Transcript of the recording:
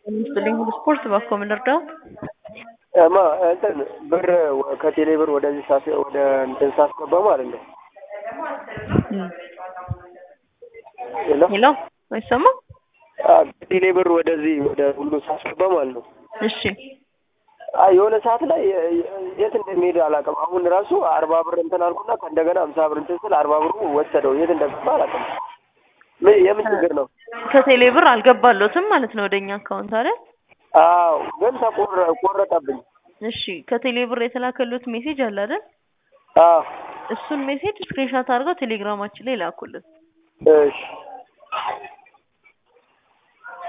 ይስጥልኝ ሁሉ ስፖርት ባኮ ምን ልርዳው? ማ እንትን ብር ከቴሌ ብር ወደዚህ ሳስ ወደ እንትን ሳስገባ ማለት ነው። ሄሎ ሄሎ አይሰማም? ከቴሌ ብር ወደዚህ ወደ ሁሉ ሳስገባ ማለት ነው። እሺ አይ የሆነ ሰዓት ላይ የት እንደሚሄድ አላውቅም። አሁን ራሱ አርባ ብር እንትን አልኩና ከእንደገና አምሳ ብር እንትን ስል አርባ ብሩ ወሰደው። የት እንደገባ አላውቅም። ምን የምን ችግር ነው? ከቴሌ ብር አልገባሎትም ማለት ነው ወደኛ አካውንት አይደል? አዎ ግን ተቆረ ቆረጠብኝ። እሺ ከቴሌ ብር የተላከሉት ሜሴጅ አለ አይደል? አዎ እሱን ሜሴጅ ስክሪንሾት አድርገው ቴሌግራማችን ላይ ላኩልን። እሺ